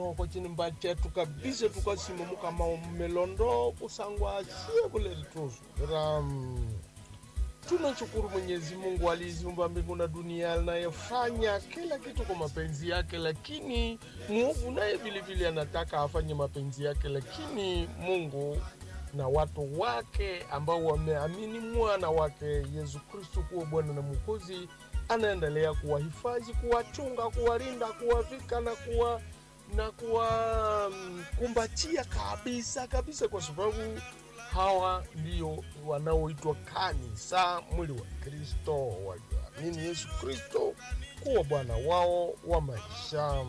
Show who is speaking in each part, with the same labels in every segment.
Speaker 1: noko chinimba chetu kabisa tukasimuka maomelondo kusangwa sie vule lituzu ram tunashukuru mwenyezi mungu aliziumba mbingu na dunia anayefanya kila kitu kwa mapenzi yake lakini mwovu naye vilevile anataka afanye mapenzi yake lakini mungu na watu wake ambao wameamini mwana wake yesu kristu kuwa bwana na mwokozi anaendelea kuwahifadhi kuwachunga kuwalinda kuwavika na kuwa na kuwakumbatia kabisa kabisa kwa sababu hawa ndio wanaoitwa kanisa mwili wa kristo walioamini yesu kristo kuwa bwana wao wa maisha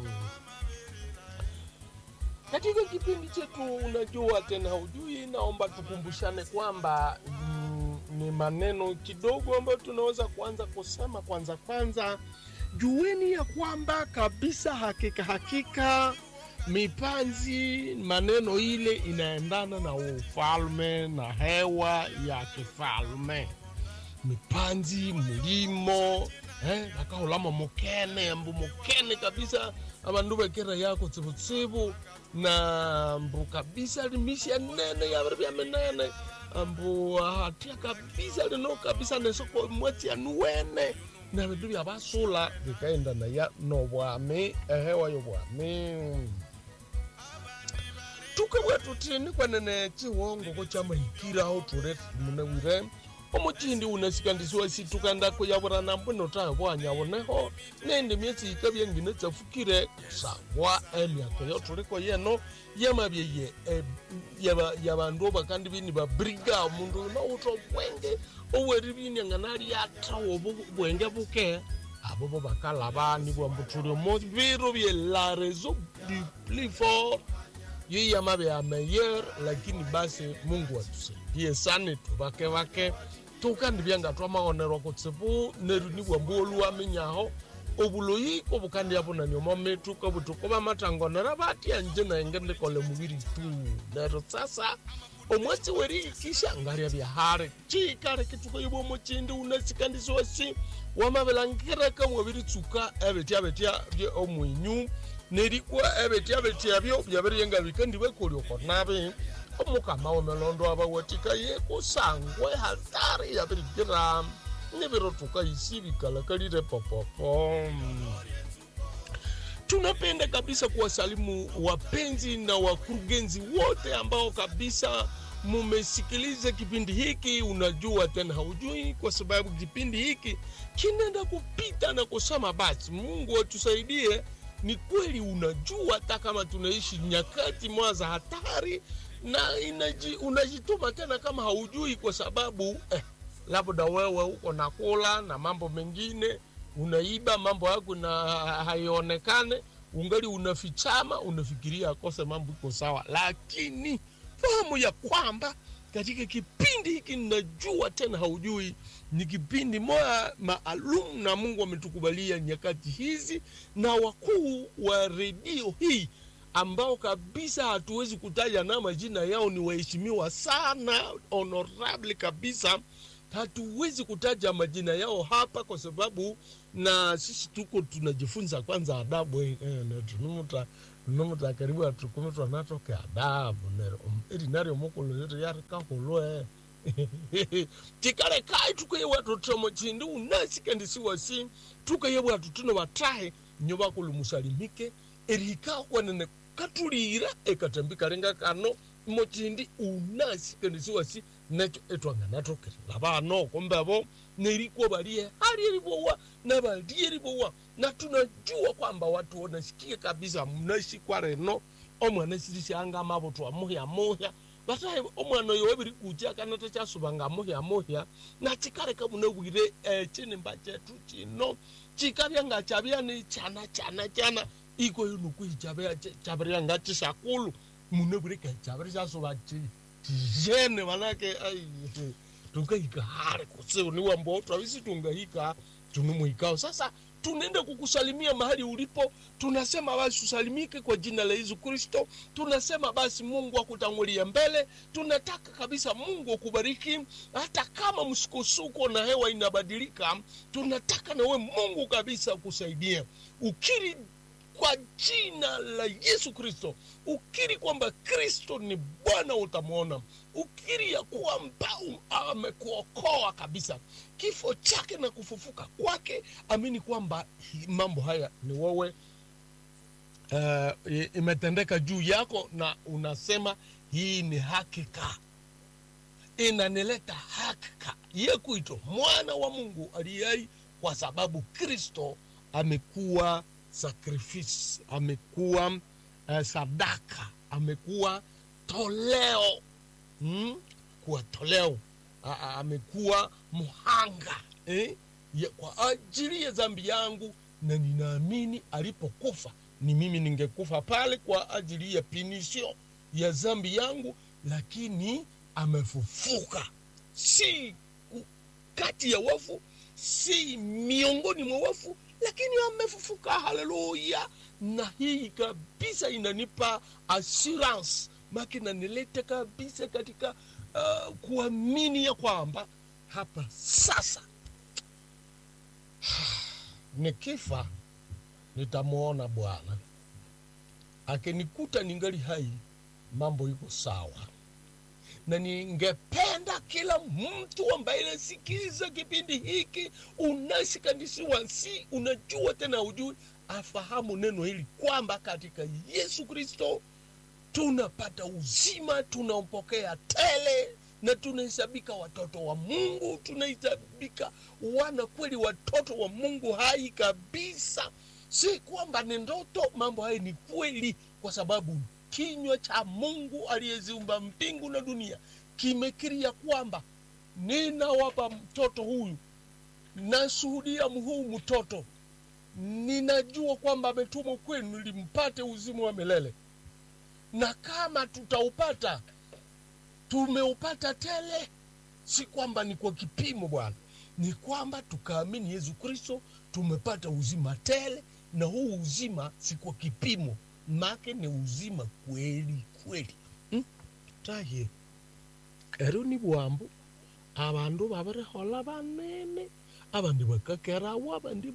Speaker 1: katika kipindi chetu unajua tena hujui naomba tukumbushane kwamba mm, ni maneno kidogo ambayo tunaweza kuanza kusema kwanza kwanza jueni ya kwamba kabisa hakika hakika mipanzi maneno ile inaendana na ufalme na hewa ya kifalme mipanzi mlimo eh, nakaulama mukene ambu mukene kabisa abandu bekera yako tsibutsibu na mbu kabisa limisha nene yabiri byamenene ambu hatia kabisa lino kabisa nesoko mweti anuwene na bindu byabasula bikaenda naya nobwami ehewa yobwami tukabwa tutini kwanene chiwongo ko chamahikiraho ture munewire omuchindi unasikandisiwa situkandako yaburana mbuno tayo bwanyaboneho nende myesi ikabya ngine tsafukire kusangwa emyaka yoturiko yeno yamabyeye yabandu bakandi bini babriga omundu nawuta obwenge oweri bini ngana lyatawo bwenge buke abo bo bakalaba nibwa mbutuli omo biro bye la raison du plus fort yiyama bya meilleur lakini basi mungu atusaidie sana tubake bake tukandi byanga twamaonerwa kutsibu neru nibwa mbolu wamenyaho obuloyi obukandi abunani omo mitu kobutuko bamatangonera batya nje naenge ndikole mubiri tu nero sasa omwesi weriyikisha ngarya byahare chikale kituko yibwa omuchindi unasikandisiwasi wamabelangireka mwabiritsuka ebetya betya bye omwinyu nerikwa ebetya betya byo byabiryenga bikandi bekolioko nabi omukama wemelondo abawatika ye kusangwe hatari yabirigira nibirotuka isi bikalakalire popopo tunapenda kabisa kuwasalimu wapenzi na wakurugenzi wote ambao kabisa mumesikiliza kipindi hiki unajua tena haujui kwa sababu kipindi hiki kinaenda kupita na kusema basi mungu atusaidie ni kweli unajua hata kama tunaishi nyakati mwa za hatari na inaji, unajituma tena kama haujui kwa sababu eh, labda wewe uko nakula na mambo mengine unaiba mambo yako na haionekane ungali unafichama unafikiria akose mambo iko sawa lakini fahamu ya kwamba katika kipindi hiki najua tena haujui ni kipindi moya maalum na mungu ametukubalia nyakati hizi na wakuu wa redio hii ambao kabisa hatuwezi kutaja na majina yao ni waheshimiwa sana honorable kabisa hatuwezi kutaja majina yao hapa kwa sababu na sisi tuko tunajifunza kwanza adabu eh, eh, tunumuta tunumuta karibu atukumi twanatoke adabu nero eri nario mukulu yetu yarikahulwe tikale kai tukayewa totomo chindi unasikandisiwasi tukayewa tutuno batahe nyo bakulu musalimike erihika kwanene katulira ekatambika lenga kano mochindi unasikandisiwasi necho etwanganatokere labano kombebo nerikwo balie hali elibowa na balie elibowa na tunajua kwamba watu wanasikia kabisa mnashikwa reno omwana sirisanga amabuto amuhya muhya batahe omwana oyo webiri kuja kana takyasubanga amuhya muhya na chikaleka munobwire eh, chinimba chetu chino chikabya nga chabyani chana chana chana iko yonukwiichabya chabirya nga chisakulu munobwire ke chabiri chasuba chi tijene manake ai tungahika hare kusiu ni wambo twavisi tungahika tunumuhikao sasa tunaenda kukusalimia mahali ulipo tunasema basi usalimike kwa jina la yesu kristo tunasema basi mungu akutangulia mbele tunataka kabisa mungu akubariki hata kama msukosuko na hewa inabadilika tunataka nawe mungu kabisa akusaidie ukiri kwa jina la yesu kristo ukiri kwamba kristo ni bwana utamwona ukiri ya kwamba um- amekuokoa kabisa kifo chake na kufufuka kwake amini kwamba hi- mambo haya ni wewe uh, imetendeka juu yako na unasema hii ni hakika inanileta hakika ye kuitwa mwana wa mungu aliyai kwa sababu kristo amekuwa sacrifice amekuwa uh, sadaka amekuwa toleo mm? kuwa toleo A- a- amekuwa mhanga eh? ya, kwa ajili ya dhambi yangu na ninaamini alipokufa ni mimi ningekufa pale kwa ajili ya pinisho ya dhambi yangu lakini amefufuka si ku- kati ya wafu si miongoni mwa wafu lakini amefufuka haleluya na hii kabisa inanipa assurance make nanileta kabisa katika uh, kuamini ya kwamba hapa sasa nikifa nitamwona bwana akinikuta ningali hai mambo iko sawa na ningependa kila mtu ambaye anasikiliza kipindi hiki unashikanishiwa si unajua tena ujui afahamu neno hili kwamba katika yesu kristo tunapata uzima tunaopokea tele na tunahesabika watoto wa mungu tunahesabika wana kweli watoto wa mungu hai kabisa si kwamba ni ndoto mambo haya ni kweli kwa sababu kinywa cha mungu aliyeziumba mbingu na dunia kimekiria kwamba ninawapa mtoto huyu nashuhudia huu mtoto ninajua kwamba ametumwa kwenu ili mpate uzima wa milele na kama tutaupata tumeupata tele si kwamba ni kwa kipimo bwana ni kwamba tukaamini yesu kristo tumepata uzima tele na huu uzima si kwa kipimo make ni uzima kweli kweli hmm? taye ero ni bwambo abandu babirehola banene abandi bakakerawo abandi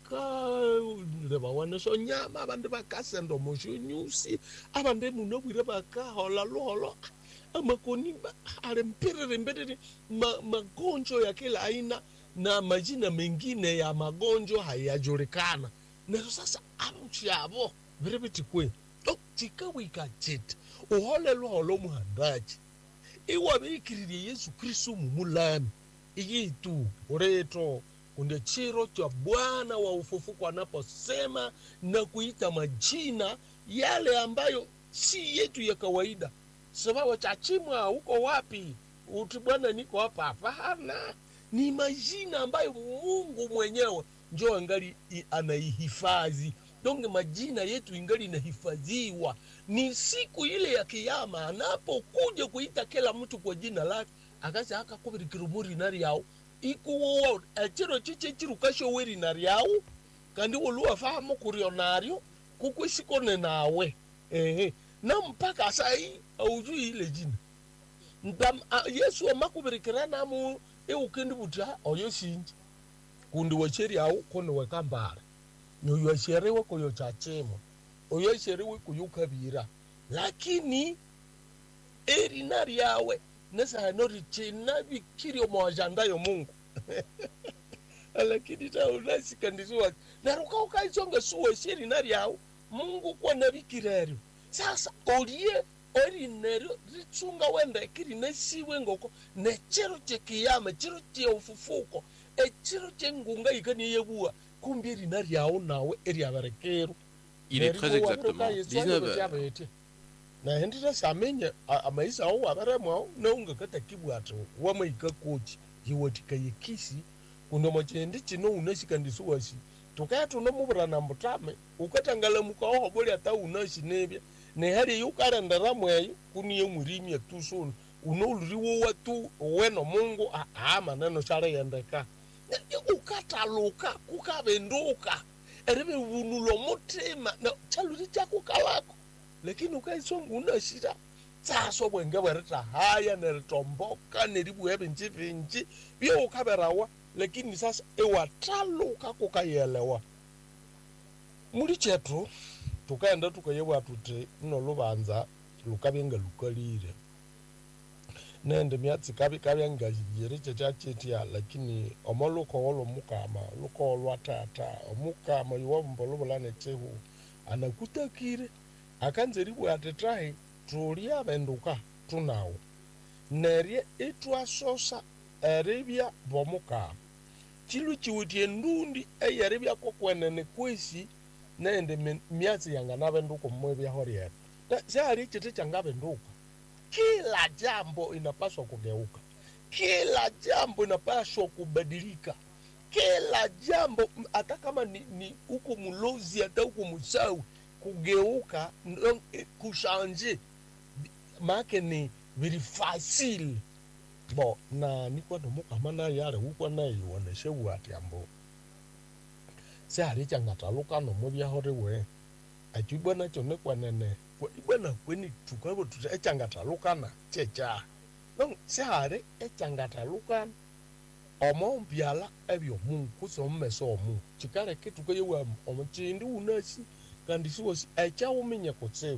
Speaker 1: bakarebawa neso nyama abandi bakasenda omoshonyusi abandi muno bwire bakahola luholo amakoni ba- ale mpiriri mbiriri ma, magonjwa ya kila aina na majina mengine ya magonjwa hayajulikana nazo sasa amuchavo viri vitikwe to tikawika chete uhole luholo muhandaji iwabikiririe yesu kristu mumulami iyitu ureto kunde chiro cha bwana wa ufufuko anaposema na kuita majina yale ambayo si yetu ya kawaida sababu chachimwa uko wapi uti bwana niko hapa hapana ni majina ambayo mungu mwenyewe njo angali i- anaihifadhi donge majina yetu ingali inahifadhiwa ni siku ile ya kiama anapokuja kuita kila mtu kwa jina lake akasi akakubirikira omurina ryao ikuwowa echiro chiche chirukashowe rina ryao kandi oluwafahamu kurio naryo kukwisikone nawe ehe na mpaka sai aujui ile jina Ntam, a, yesu amakubirikira namu iukindi buta oyo sinji kundi wecheriau kuni wekambara nyoyo asheriwe kuyo chachimo oyo asheriwe kuyo kabira lakini erina ryawe nesano richina bikirio mwajandayo mungu lakini ta unasikandisiwa naruka ukaisonga suwe sherina ryawe mungu kwana bikireryo sasa olie orineryo ritsunga wendeke rinesiwe ngoko nechiro chekiyama chiro cheufufuko echiro chengunga ikaniyebuwa kumbi rina ryawo nawe eryaberekero
Speaker 2: Il est très exactement 19 heures.
Speaker 1: nahendira samenye amaisa awo wabaremwao naungakatakibwati wamaika kochi yiwatika yekisi kuno machindi chino unashikandisiwasi tukaya tunomuvurana mbutame ukatangalamuka ohoboli ata unashi nebya nehali yukarendera mweyo kuniye mwirimya tusuni unouluriwowa tu weno mungu aa maneno shaleyendeka ukataluka kukavenduka erive vunulo mutima na chaluri chakukalako lakini ukaisonga unashira tsaso bwenge bwerita haya neritomboka neribuya binji binji bye ukaberawa lakini sasa iwataluka kukayelewa muli chetu tukaenda tukayewa tuti ino lubanza lukabyenga lukalire nende myatsi kabi kabyenga yiri chechachetia lakini omo lukowo lomukama lukowo lwa tata omukama iwavumba luvulane chehu anakutakire akanzeriwe ati tahi tuli avenduka tunawo nerye itwasosa eribya bomukama chilu chiwitie ndundi eyeribya kokwenene kwesi nende mi- myatsi yanganavenduka mmwebyaho ryetu syali chiti changavenduka kila jambo inapaswa kugeuka kila jambo inapaswa kubadilika kila jambo m- hata kama ni, ni huko mlozi hata huko msawi kugeuka ndo- eh, kushanje make ni vili fasile bo na nikwa nomukama naye yale ukwa naye iwoneshe wati ambo syali changataluka nomubyahorewe achibwa nacho nekwanene ibwana kweni tukabo tuti echangatalukana checha no syali echangatalukana omo mbyala ebyomungu kusi omumeso omungu chikaleke tukayewa omo chindi unasi kandi siwosi echawuminye kutsibu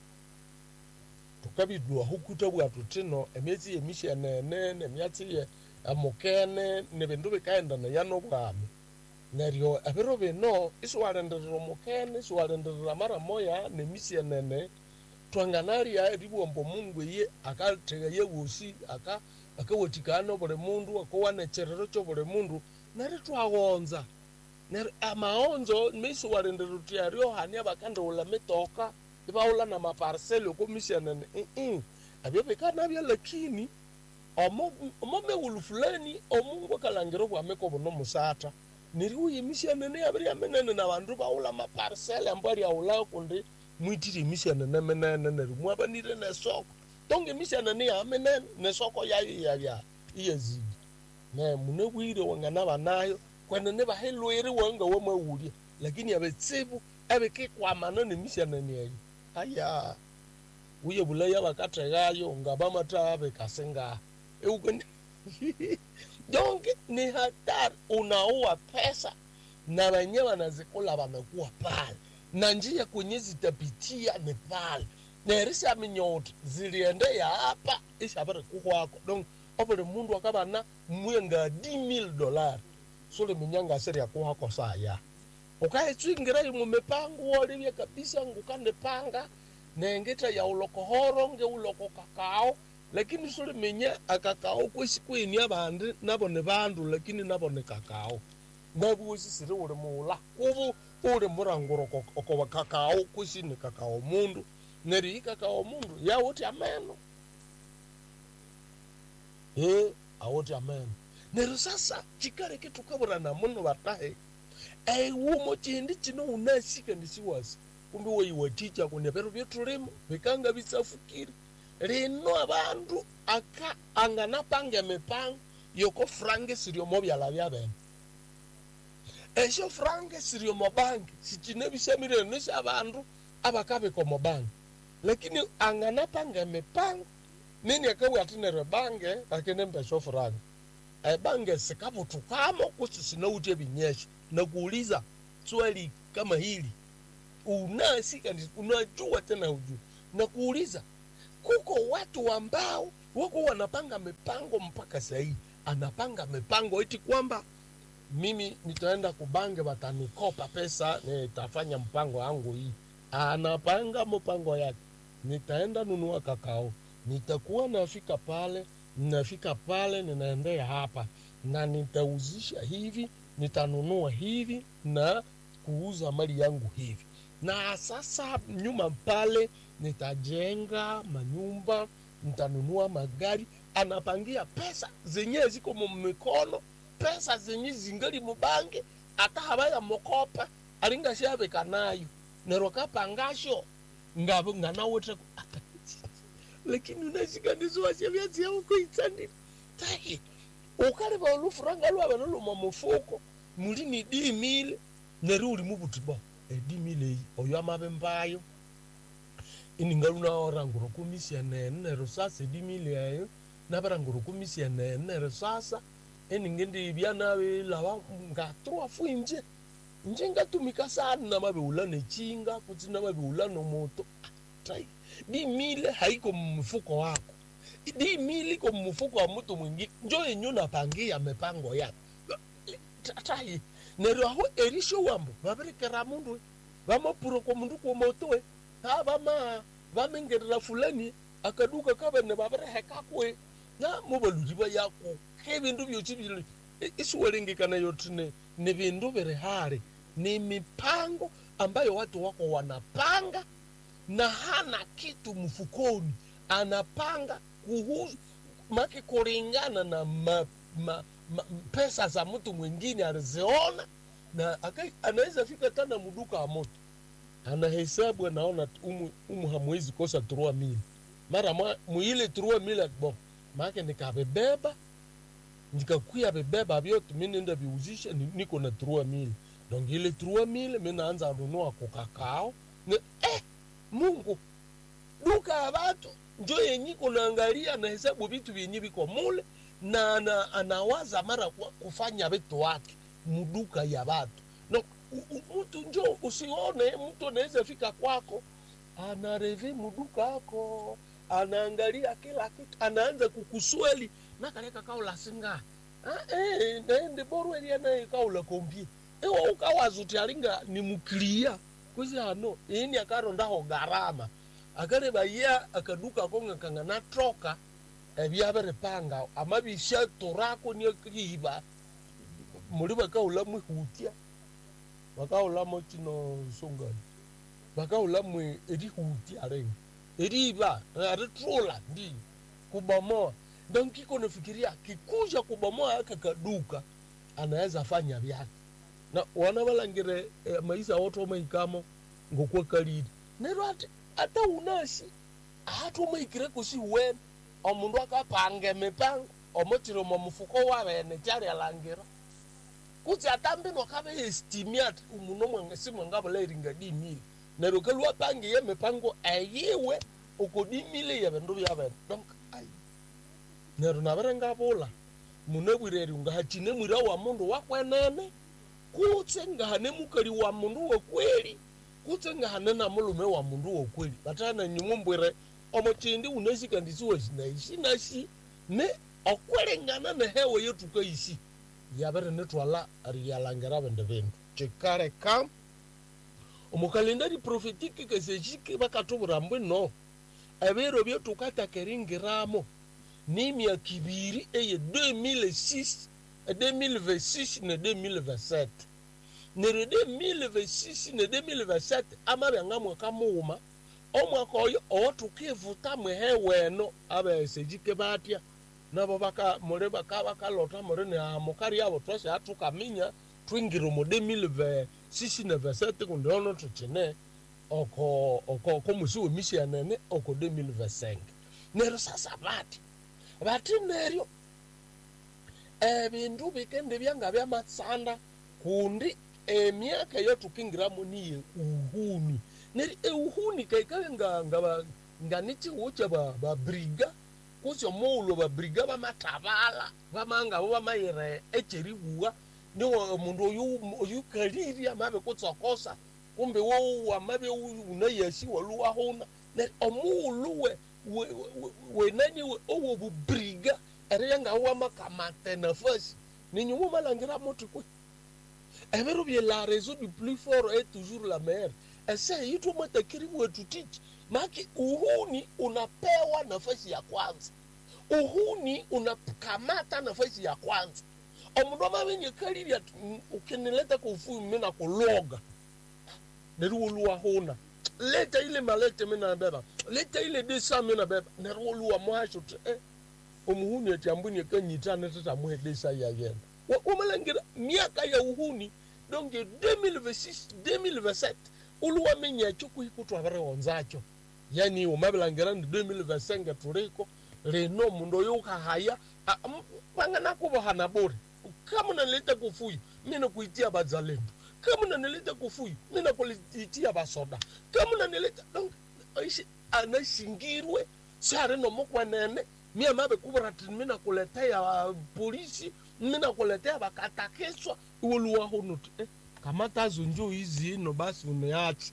Speaker 1: tukabidwa hukuta bwatu tino emyezi yemishenene nemyatsi ye emukene nebindu bikaendana yano bwami neryo ebiro bino isiwalenderera omukene isiwalenderera mara moya nemishenene twanganalya eribwomba omungu eye akathega yewosi aka akawatikana buli mundu akowana ekyerero kyobuli mundu neryo twawonza neryo amaonzo misiwalenderera uti aryo hani abakandiwula mitoka ibawula na maparseli okomishenene ii ebyo bikanabya lakini omo omo mewulu fulani omungu akalangira obwamiko buno musata neryo yemishenene yabirya minene nabandu bawula maparseli ambu aryawula kundi mwitire emishenene minene neryo mwabanire nesoko tonga emishenene ya minene nesoko yayo yabya iyazidi ne munebwire wanganaba nayo kwenene bahilwire wanga wamawulya lakini abetsibu ebikikwamana nemishenene eyo aya uye bulaya bakathegayo ngabamata bekasenga eukeni donke ni hatari unaua pesa na wenye wanazikula wamekuwa pale na njia kwenye zitapitia ni pale nerisa minyoti ziliende ya hapa ishabere kukwako donc obuli mundu akabana mwenga 10000 dollar sule minyanga siri ya kuhako saya ukaitswingira imwe mipango wolivye kabisa ngukandipanga nengeta ya ulokohoro nge uloko kakao lakini suli minya akakao kwesi kweni abandi nabo ni bandu lakini nabo ni kakao nabuosi siri uli muula kubu uli muranguro okoba kakao kwesi ni kakao mundu neri ikakao mundu yawuti ameno e awuti ameno neryo sasa chikaleke tukaburana muno batahe eiwumo chindi chino unasika ndisiwasi kumbe weiwaticha kunia pero byetulimo bikanga bisafukire lino abandu aka anganapanga emipango yoko frange siriomo byala byabene esyo frange siriomo banki sichine bisemireno syabandu abakabika omo banki lakini anganapanga emipango nini akabwatinere bange akenemba esyo frange ebange sikabutukamo kusi sinauti ebinyesha nakuuliza swali kama hili unasi kandi unajua tena hujui nakuuliza kuko watu ambao wako wanapanga mipango mpaka sahii anapanga mipango eti kwamba mimi nitaenda kubange watanikopa pesa nitafanya mpango yangu hii anapanga mpango yake nitaenda nunua kakao nitakuwa nafika pale nafika pale ninaendea hapa na nitauzisha hivi nitanunua hivi na kuuza mali yangu hivi na sasa nyuma pale nitajenga manyumba nitanunua magari anapangia pesa zenyewe ziko mumikono pesa zenye zingali mubange ata habaya mokopa alinga shabeka nayo nero kapangasho ngabo nganawote lakini unashikandizwa shavyazi yao kuitsandira tahi ukaleva olufuranga lwava noluma mufuko muli ni dimile neri uli mubuti bo edimile iyi oyo amabe mbayo iningalunaorangura kumisianene nero sasa edimile eyo navarangura kumisianene nero sasa eningendibya navilava ngatrua fuinje njinga tumika sana na mabeula nechinga kuti na mabeula nomoto tai di mile haiko mfuko wako di mile iko mfuko wa mtu mwingine njo yenyu napangia mipango yako tai neryo aho erisho wambo vaberekera mundu vamapuro kwa mundu kumotowe ha vama vamengerera fulani akaduka kavene vaverehekakwe na muvaludi va yako ke vindu vyochi vili isiwalengekana yotine ni vindu viri hari ni mipango ambayo watu wako wanapanga na hana kitu mfukoni anapanga kuhusu make kulingana na ma, ma, ma, pesa za mtu mwingine aliziona na aka- anaweza fika tana muduka ya moto anahesabu anaona umu, umu hamwezi kosa turua mili mara mwa- muile turua mili bo make nikavibeba nikakuya vibeba vyote mi nenda viuzisha ni- niko na turua mili donc ile turua mili mi naanza nunua kokakao ni, eh, mungu duka ya watu njo yenyi kunaangalia na hesabu vitu vyenye viko mule na, na anawaza mara kwa kufanya vitu wake muduka ya watu no, u- u- mtu njo usione mtu anaweza fika kwako anarevi muduka yako anaangalia kila kitu anaanza kukusweli nakaleka kaula singa Ah, eh, naende borweli anaye kaula kombie ewa ukawazuti alinga ni muklia kwisi ano ini akarondaho garama akareba ya akaduka konga kanga natroka ebyaberepanga amabisha torako niakriba muri bakaula mwihutia bakaulamo chino songani bakaulamo erihutia rengi eriba aritrola ndi kubomoa donc kiko nafikiria kikuja kubomoa aka kaduka anaweza fanya vyake na wana balangire eh, maisha wote omaikamo ngokwa kaliri nero ati ata unasi ati omaikire kusi wene omundu akapanga emipango omotire omo mufuko wabene tyali alangira kuti atambino akabe estimi ati umuno mwange simwangabula eringa dimile nero kalwapangiye emipango eyiwe ukodimile yebendu byabene donc ai nero naberengabula munabwireri ngahachine mwira wa mundu wakwenene kutse ngahane mukali wa mundu wokweli kutse ngahane na mulume wa mundu wokweli batana nyumumbwire omochindi unesika ndisiwe sinaishi nashi ne okwelengana nehewe yetuka isi yabere netwala riyalangira bende bindu chikale kam omukalendari profetike keseshike bakatubura mbwe no ebiro byetukatakeringeramo n'emyaka ibiri eye 2006 2026 ne 2027 nere 2026 ne 2027 amabyanga mwaka muuma omwaka oyo owotukivuta mwehe weno abesejike batya nabo baka muri baka bakalota muri ni amukari abo twase atukaminya twingire mu 2026 ne 27 kundi ono tukine oko oko oko musi wemisi yanene oko 2025 nero sasa bati bati neryo ebindu bikende byanga byamasanda kundi emyaka eyo tukingiramu niye uhuni neri euhuni kaikabe nga nga ba- nga nichiwo cha ba babriga kusyo muulo babriga bamatabala bamanga bo bamayire echeribuwa niwo omundu oyu oyu kaliri amabe kutsokosa kumbe wo amabe unayasi waluwahuna neri omuulu we we- we- wenani we- owo bubriga ere nga wamakamate nafasi ninyumo malangira moti kwe ebero bye la raison du plus fort est toujours la meilleure ese yitu matakiri wetu tichi maki uhuni unapewa nafasi ya kwanza uhuni unakamata nafasi ya kwanza omundu amabenye kalili ati "Mm, ukinileta kufuyu mina kuloga neriwoluwa huna leta ile malete mina beba leta ile desa mina beba neriwoluwa mwasho ti eh, omuhuni ati ambwini ekanyitane tetamuhe desa yayena umalangira miaka ya uhuni donc 2026 2027 uluwamenya ekyo kuhikutwa birewonzacho yani umabilangira ndi 2025 tuliko lino mundu oyo ukahaya vanganakuvohana bure kama nanileta kufuyu mina kuitia bazalendo kama nanileta kufuyu mina kuitia basoda kama nanileta donc aishi anashingirwe sari nomukwenene mia mabe kubura ati mina kuletea uh, polisi mina kuletea bakatakiswa iwoluwa hunuti eh, kamata zonjo izino basi uneachi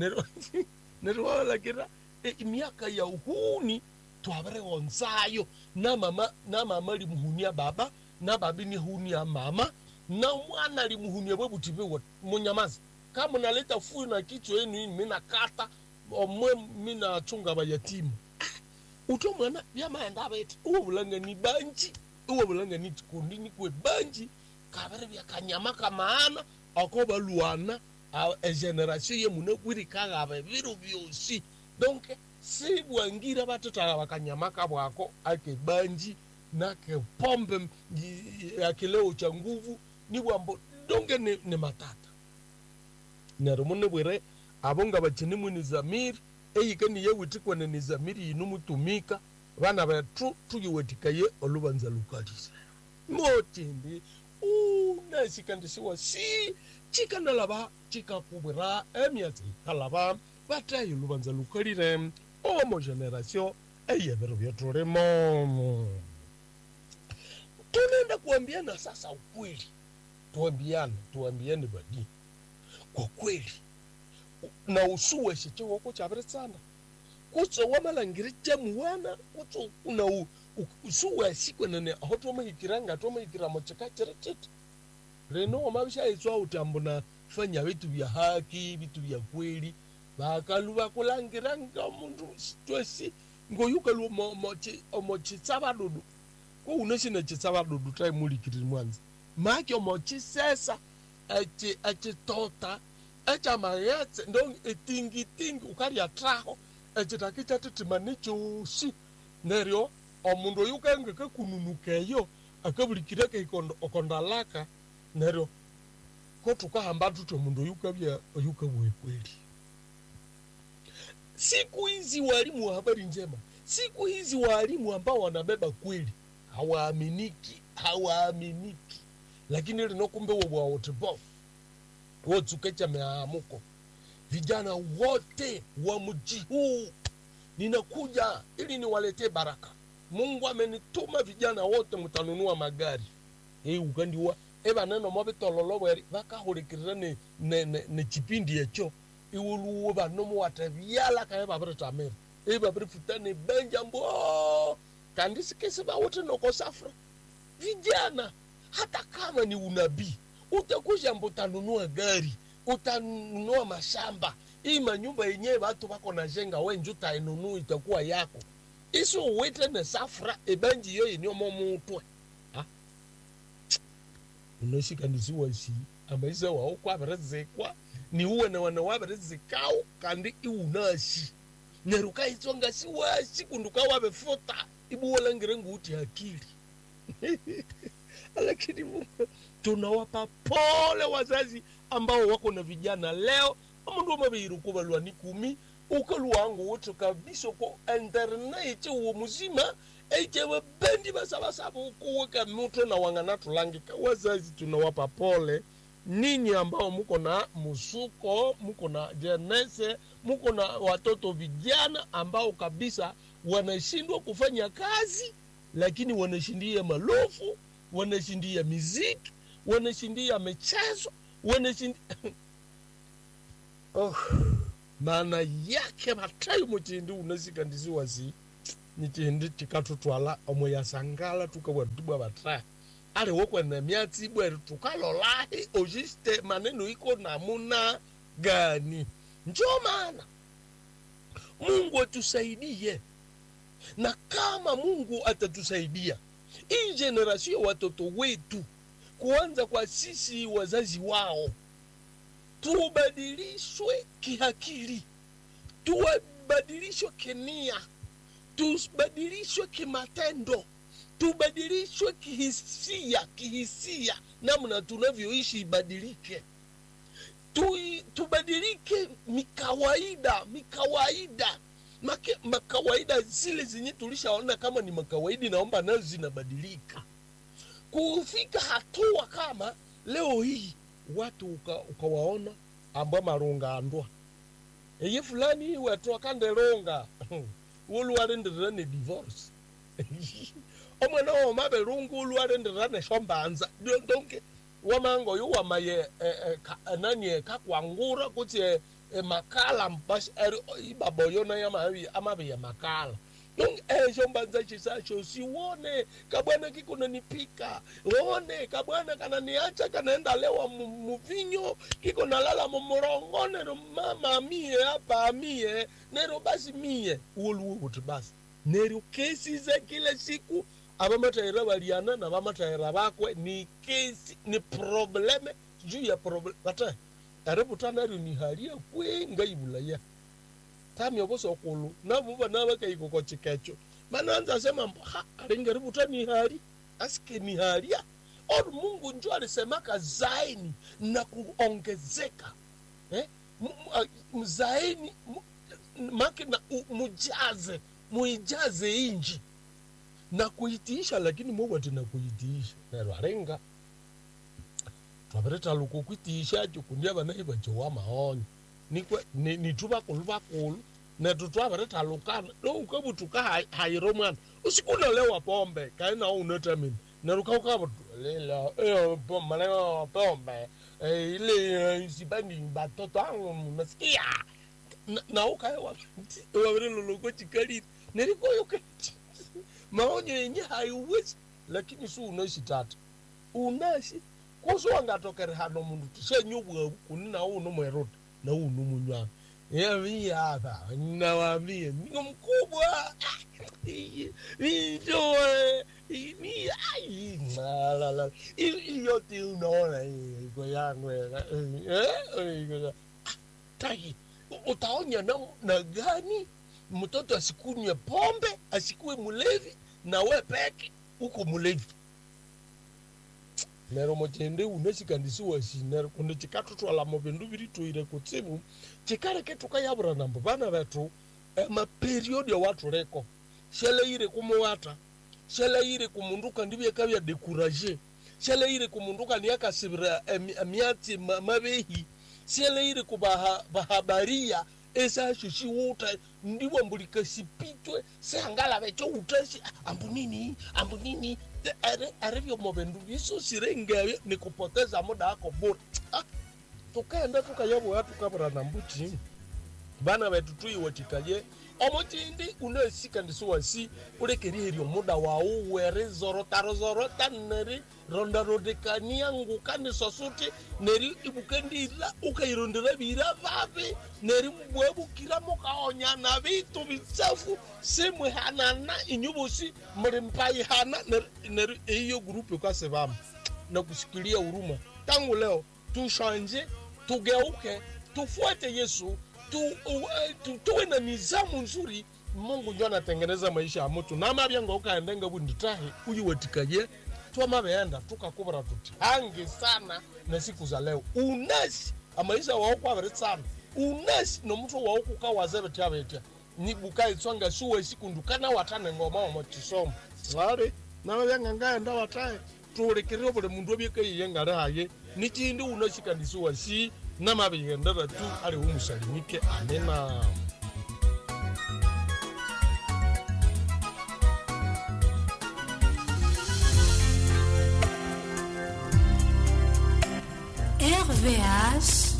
Speaker 1: neriwalakira e, miaka ya uhuni twaveregonzayo na mama na mama limuhunia baba na babi nihunia mama na mwana limuhunia bwe buti bwe munyamazi kama naleta fuyo na kichwa yenu hii mina kata omwe mina chunga bayatimu uto mwana byamaenda beti uwo bulanga ni banji uwo bulanga ni chikundi ni kwe banji kabere byakanyama kamaana ako baluana egeneration ye mune kwirikaga biro byosi donc si bwangira batotala bakanyama kabwako ake banji nake pombe ya kileo cha nguvu ni bwambo donge ni, ni matata nero mune bwire abonga bachini mwini zamiri eyike niye witikwane ni zamiri yinu mutumika bana bethu tuyiwetikaye olubanza lukalise motindi unasikandisiwa si chikanalaba chikakubwira emyatsi ikalaba batayi lubanza lukalire omo generation eyebero byetulimo tunaenda kuambiana sasa ukweli tuambiane tuambiane badi kwa kweli na usuwe shichiwoko chaviri kutso wamalangiri chamuwana kutso una u- u- usuwe asikwenene aho tomahikiranga tomahikiramo chika chiri chiti leno wamavishayitswa uti ambona fanya vitu vya haki vitu vya kweli vakalu vakulangiranga mundu twesi ngoyukalu omochitsavadudu ko unoshina chitsavadudu taimulikiriri mwanzi maki omochisesa echitota echamayetse ndo etingitingi ukarya traho echitaki chatitimani chosi neryo omundu oyu kenge kekununukeyo akabulikire okondalaka neryo kotukahamba tuti omundu oyu kabya oyu kabwe kweli siku hizi walimu wa habari njema siku hizi walimu ambao wanabeba kweli hawaaminiki hawaaminiki lakini linokumbe wobwawotibofu wotsuke cha meamuko vijana wote wa mji huu ninakuja ili niwaletee baraka mungu amenituma vijana wote mutanunua magari ei ukandiwa evaneno movitololo bweri vakahulikirira ne, ne, ne, ne chipindi echo iwuluwo vanomo watavyala kaye vaviritamira ei vavirifutane benja mbo kandisikisi vawote nokosafra vijana hata kama ni unabii utakusha mbo utanunua gari utanunua mashamba hii manyumba yenyewe watu wako na jenga wenje utainunua itakuwa yako isi uwite ne safra ebanji yo yenyomo mutwe unoshika ndisiwasi amaisa wao kwavirizikwa niuwe na wana wavirizikao kandi iunashi nerukaitsonga siwasi kunduka wavifuta ibuwolangire nguuti akili lakini Mungu tunawapa pole wazazi ambao wako na vijana leo amundu amaviirukuva lwani kumi ukaluwangu wote kabisa ko internet uwo muzima eichewe bendi basabasaba ukuweka muto na wang'ana tulangika wazazi tunawapa pole ninyi ambao muko na musuko muko na jenese muko na watoto vijana ambao kabisa wanashindwa kufanya kazi lakini wanashindia malofu wanashindia miziki wanashindia michezo wanashindia oh, maana yake matayo muchindi unasikandisiwasi nichindi tikatutwala omwe yasangala tukawatibwa bataya ali wokwene myatsi bweri tukalolahi ojiste maneno iko namuna gani njo maana mungu atusaidie na kama mungu atatusaidia hii generasio watoto wetu kuanza kwa sisi wazazi wao tubadilishwe kihakili tubadilishwe kinia tubadilishwe kimatendo tubadilishwe kihisia kihisia namna tunavyoishi ibadilike tu, tubadilike mikawaida mikawaida Make, makawaida zile zenye tulishaona kama ni makawaidi naomba nazo zinabadilika kufika hatua kama leo hii watu uka- ukawaona ambwa marungandwa eye fulani wetu akandelonga ulwarenderera ne divorce omwana woma belungu ulwarenderera ne shombanza donke wamango yo wamaye eh, eh, ka, eh, nani eh, kakwangura kuti eh, eh, makala mbasi eri ibaba yona yamabi amabi ya makala donc esho mbanza chisacho siwone kabwana kikunanipika one kabwana kananiacha kanaenda lewa mu- muvinyo kiko nalala mumurongo nero mama mie hapa mie nero basi mie uoluwo kuti basi nero kesi za kila siku abamataira baliana na bamataira bakwe ni kesi ni probleme juu ya probleme bata aributanario ni halia kwe ngaibulaya tami oboso okulu nabuba nabakaiko kochikecho mananza sema mbo, ha aringeributa ni hali aske ni halia or mungu njo alisemaka zaini na kuongezeka eh? M- m- a- zaini m- make na u- mujaze muijaze inji na kuitiisha lakini mungu ati na kuitiisha nero arenga twapereta luku kwitiishacho kundia banai bachowa maonyo nikwe ni- nitu bakulu bakulu netu twapereta lukana loukabutuka hayiro mwana usikunolewa pombe kaina unetamini nerukaukabutulela maneno pombe eh, ile sibani batoto angu nasikia Na- na ukaewa wavereloloko chikaliri nerikoyoke maonyo yenye haiwezi lakini si unashi tata unashi kuso wangatokere hano mundu tishenyubwa kuni na uno mweruta na uno munywana yaviyava nawambie niko mkubwa itoe iyote unaona iko yangu taki utaonya na, na gani mtoto asikunywe pombe asikuwe mulevi na we peke uko mulevi nero mochende unesikandisiwa shi nero kundi chikatotwalamo vindu virituire kutsivu chikareke tukayavura nambo vana vetu maperiodi awatuleko sheleire kumuwata sheleire kumundu kandivyeka vya dekuraje sheleire kumundu kaniakasivira miatsi ma- mavehi sheleire kuvahabaria esasho shiwuta ndiwo mbulika sipitwe seangala vecho utashi ambu nini ambu nini Are- arivyomo vindu viso sirengevyo ni kupoteza muda wako bure ah, tukaenda tukayavoya tukavura nambu chini vana vetu tuiwatikaye omochindi unesika ndisuwasi ulekeriheryo muda wau weri zorota neri rondarodekania nguka nisosuti neri ibukendila ukairondera vira vavi neri bwebukira mukaonyana vitu vichafu simwihanana inyuvusi muli mpaihana neri- neri iyo grupu ukasivama na kusikilia huruma tangu leo tushanje tugeuke tufuate yesu tu, uh, tu, tuwe na nizamu nzuri mungu njo anatengeneza maisha ya mutu namavyango ukaendenga vunditahi uyiwatikaye twamaveenda tukakuvira tuti hangi sana na siku za leo unasi amaisha waukwaviri sana unasi nomutu waukukawazevetya vetya nibukaitswanga suwe sikundukana watane ngoma wamochisomo ari navavyanga ngaenda watae tuulikirire vuli mundu ovyekaiye ngari haye nichindi unashikandisiwa si namavigendera tu ali umusalimike amena
Speaker 3: RVH